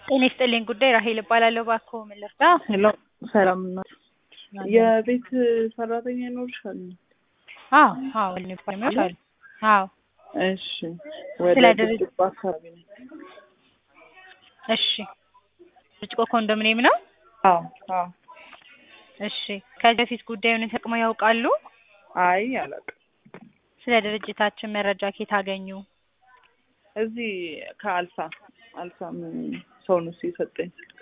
ጤና ይስጥልኝ ጉዳይ ራሄል እባላለሁ። እባክዎ ምን ልርዳ? ሄሎ ሰላም ናት። የቤት ሰራተኛ ይኖርሻል? አዎ አዎ ባለሙያዎች አሉ። አዎ እሺ ወደ ስለ ድርጅት- ብርጭቆ አካባቢ ነኝ። እሺ ብርጭቆ ኮንዶሚኒየም ነው? አዎ አዎ። እሺ ከዚህ በፊት ጉዳዩን ተጠቅመው ያውቃሉ? አይ አላውቅም። ስለ ድርጅታችን መረጃ ከየት አገኙ? እዚህ ከአልሳ አልሳም ሰው ነው የሰጠኝ ስልክ።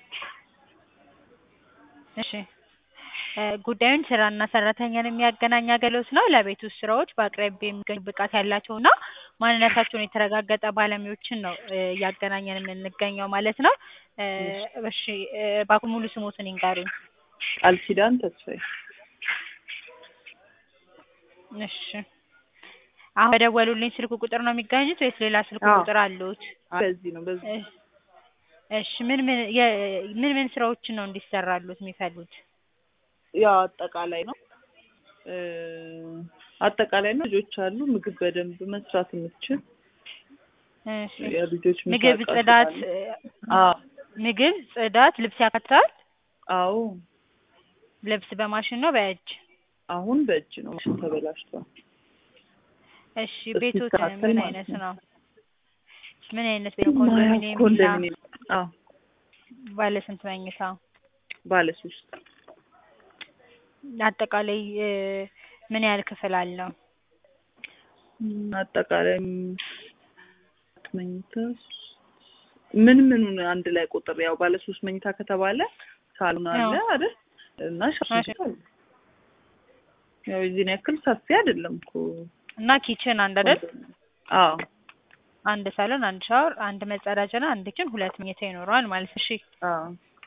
እሺ እ ጉዳዩን ስራና ሰራተኛን የሚያገናኝ አገልግሎት ነው። ለቤት ውስጥ ስራዎች በአቅራቢያ የሚገኙ ብቃት ያላቸውና ማንነታቸውን የተረጋገጠ ባለሙያዎችን ነው እ እያገናኘን የምንገኘው ማለት ነው። እ እሺ እ እባክዎ ሙሉ ስሞትን ይንገሩኝ? ቃል ኪዳን ተስፋዬ። እሺ አሁን በደወሉልኝ ስልክ ቁጥር ነው የሚገኙት ወይስ ሌላ ስልክ አዎ። ቁጥር አለዎት? በዚህ ነው በዚህ እ እሺ ምን ምን የ ምን ምን ስራዎችን ነው እንዲሰራሉት የሚፈልጉት? ያው አጠቃላይ ነው እ አጠቃላይ ነው። ልጆች አሉ ምግብ በደንብ መስራት የምትችል እሺ የልጆች ምሳ ምግብ፣ እቃ ጽዳት ስላለ። እ አዎ ምግብ፣ ጽዳት፣ ልብስ ያካትታል? አዎ ልብስ በማሽን ነው በእጅ? አሁን በእጅ ነው ማሽን ተበላሽቷል። እሺ ቤቶት ሲስተካከል ምን ማለት አይነት ነው። ነው? ምን አይነት ቤት ነው? ኮንዶሚኒየም፣ ቪላ፣ ኮንዶሚኒየም አዎ ባለ ስንት መኝታ? ባለ ሶስት አጠቃላይ እ ምን ያህል ክፍል አለው? ም፣ አጠቃላይ ም፣ መኝታ ምን ምኑን አንድ ላይ ቁጥር ያው ባለ ሶስት መኝታ ከተባለ ሳሎን አለ አዎ። አይደል እና ሽንት አለ። ያው የዚህን ያክል ሰፊ አይደለም እኮ እና ኪችን አንድ አይደል? አዎ አንድ ሳሎን፣ አንድ ሻወር፣ አንድ መጸዳጃና አንድ ኪችን፣ ሁለት መኝታ ይኖረዋል ማለት እሺ። አዎ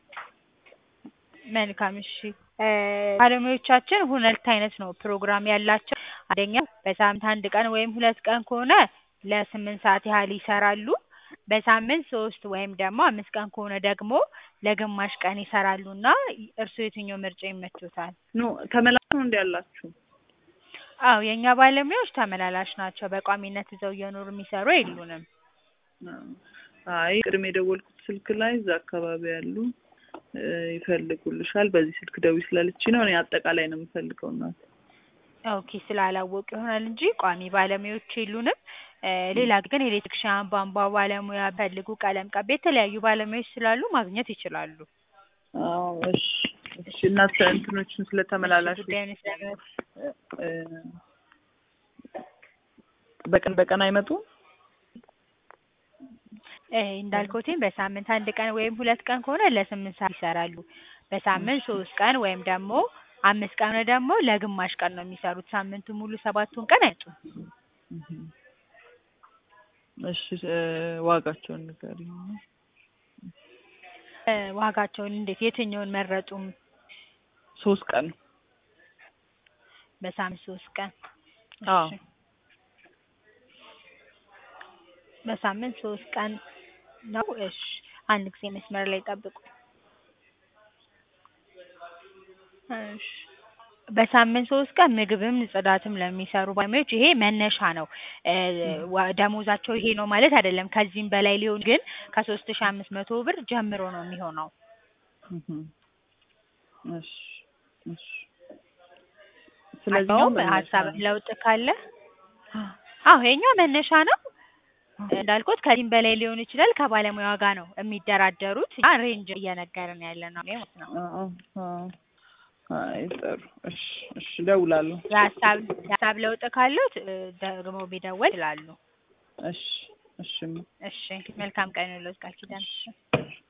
መልካም እሺ። እ ባለሙያዎቻችን ሁለት አይነት ነው ፕሮግራም ያላቸው። አንደኛ በሳምንት አንድ ቀን ወይም ሁለት ቀን ከሆነ ለስምንት ሰዓት ያህል ይሰራሉ። በሳምንት ሶስት ወይም ደግሞ አምስት ቀን ከሆነ ደግሞ ለግማሽ ቀን ይሰራሉ እና እርስዎ የትኛው ምርጫ ይመቾታል? ኖ ተመላሽ ነው እንዲ ያላችሁ አዎ የእኛ ባለሙያዎች ተመላላሽ ናቸው። በቋሚነት እዛው እየኖሩ የሚሰሩ የሉንም። አይ ቅድም የደወልኩት ስልክ ላይ እዛ አካባቢ ያሉ እ ይፈልጉልሻል በዚህ ስልክ ደውይ ስላለችኝ ነው። እኔ አጠቃላይ ነው የምፈልገው እናት ኦኬ ስላላወቁ ይሆናል እንጂ ቋሚ ባለሙያዎች የሉንም። እ ሌላ ግን ኤሌክትሪክሻን፣ ቧንቧ ባለሙያ ፈልጉ፣ ቀለም ቀቢ፣ የተለያዩ ባለሙያዎች ስላሉ ማግኘት ይችላሉ። አዎ እሺ እሺ እናት እንትኖችን ስለተመላላሽ ጉዳዩን ስለመ እ በቀን በቀን አይመጡም? እ እንዳልኩትኝ በሳምንት አንድ ቀን ወይም ሁለት ቀን ከሆነ ለስምንት ሰዓት ይሰራሉ። በሳምንት ሶስት ቀን ወይም ደግሞ አምስት ቀን ደግሞ ለግማሽ ቀን ነው የሚሰሩት። ሳምንቱን ሙሉ ሰባቱን ቀን አይመጡም። እሺ እ ዋጋቸውን ንገሪኝ። እ ዋጋቸውን እንዴት የትኛውን መረጡም? ሶስት ቀን በሳምንት ሶስት ቀን አዎ እሺ። በሳምንት ሶስት ቀን ነው። እሺ አንድ ጊዜ መስመር ላይ ጠብቁ። እሺ በሳምንት ሶስት ቀን ምግብም ጽዳትም ለሚሰሩ ባለሙያዎች ይሄ መነሻ ነው። እ ዋ- ደሞዛቸው ይሄ ነው ማለት አይደለም። ከዚህም በላይ ሊሆን ግን ከሶስት ሺህ አምስት መቶ ብር ጀምሮ ነው የሚሆነው። እህ እሺ እሺ ስለዚህ ነው ስለዚህም ሀሳብ ለውጥ ካለ አዎ የኛው መነሻ ነው። እንዳልኩት ከዚህም በላይ ሊሆን ይችላል። ከባለሙያዋ ጋር ነው የሚደራደሩት። እኛ ሬንጅ እየነገርን ያለ ነው ማለት ነው። አዎ አዎ አይ ጥሩ እሺ እሺ እደውላለሁ። የሀሳብ የሀሳብ ለውጥ ካሉት እ ደግሞ ቢደወል ይላሉ። እሺ እሺ እሺ መልካም ቀን ይሁንልዎት ቃል ኪዳን።